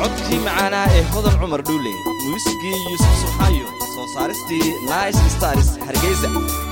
codkii macaanaa ee hodan cumar dhuule muusigii yuusuf subxaayo soo saaristii nice stars hargeysa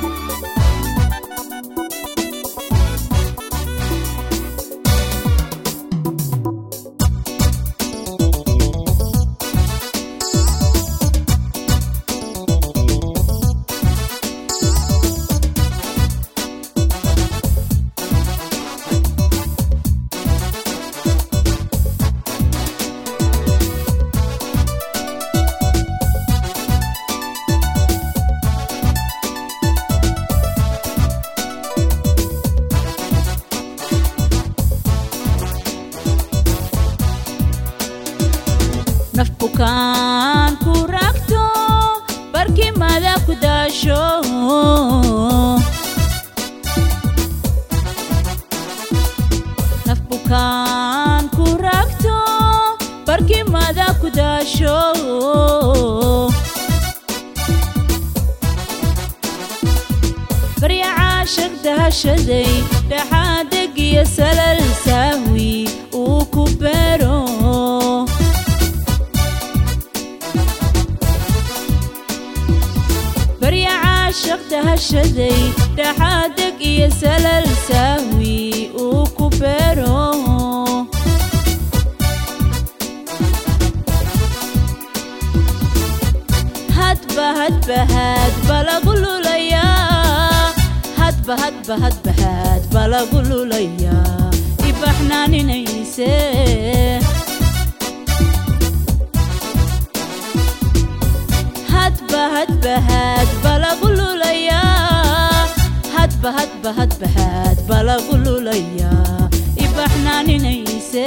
naf bukaan ku ragto barkimada ku daasho naf bukaan ku ragto barkimada ku daasho barya caashaq dahashaday dhaxaadeg iyo salal sahwi uu ku beero barya caashaq dahashaday dhaxaadeg iyo salal sahwi uu ku beero hadba hadba hadba lagu lulayaa hadba hadba hadba hadba lagu lulayaa ibaxnaaninayse hadba hadba hadba lagu lulayaa hadba hadba hadba hadba lagu lulayaa ibaxnaaninayse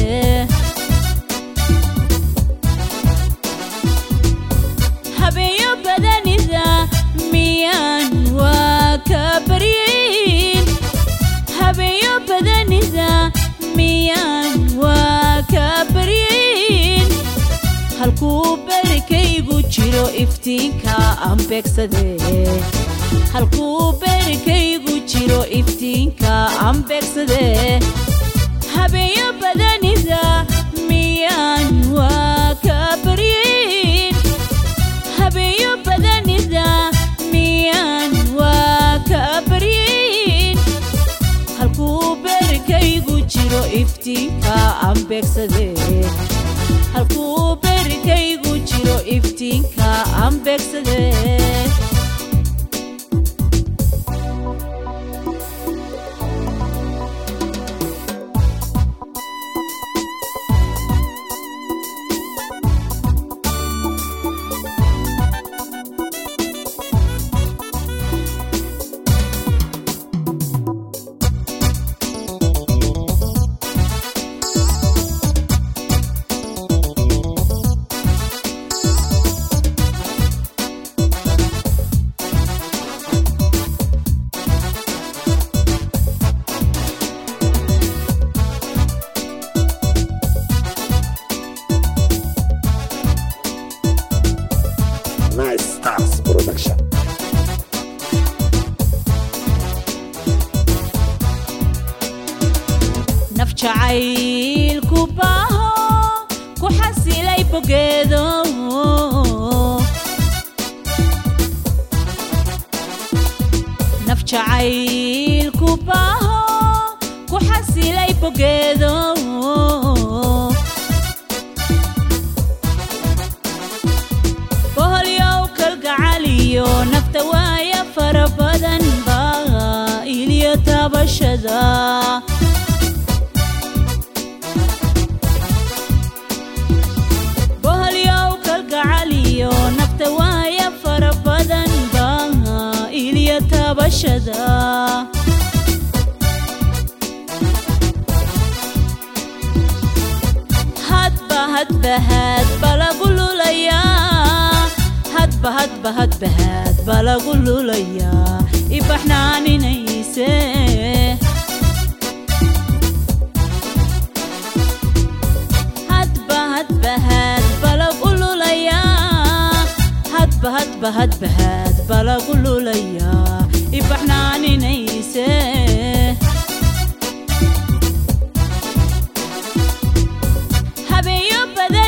habeeyo badanida miyaan waa ka baryin habeeyo badanida miyaan waa ka baryin halkuu berikaygu jiro iftiinka aan beegsadee halkuu berikaygu jiro iftiinka aan beegsadee habeeyo badanida miyaan waa ka baryin habeeyo badanida miyaan waa ka baryin halkuu berikaygu jiro iftiinka aan beegsadee halkuu berikaygu jiro iftiinka aan beegsadee Nice Stars Production. naf jacaylku baaho ku xasilay bogeedo naf jacaylku baaho ku xasilay bogeedo boholyow kalgacaliyo nafta waaya fara badan baa iliyo taabashada boholyow kalgacaliyo nafta waaya fara badan baa iliyo taabashada hadba hadba hadba lagu lulayaa hadba hadba hadba hadba lagu lulayaa ibaxnaaninayse hadba hadba hadba lagu lulayaa hadba hadba hadba hadba lagu lulayaa ibaxnaaninayse habeeyo badan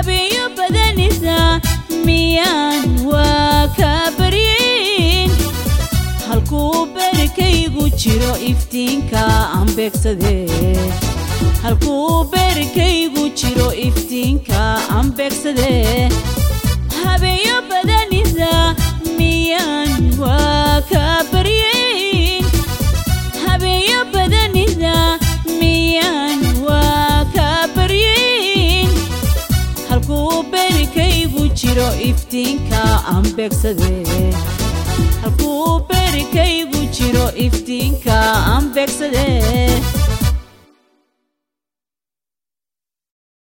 habeeyo badanisa miyaan waa ka baryin halkuu berkaygu jiro iftiinka aan beegsadee halkuu berkaygu jiro iftiinka aan beegsadee habeeyo badanisa miyaan waa ka baryin habeeyo badanisa miyaan waa ka baryin halkuu berkaygu jiro iftiinka aan beegsadee halkuu berkaygu jiro iftiinka aan beegsadee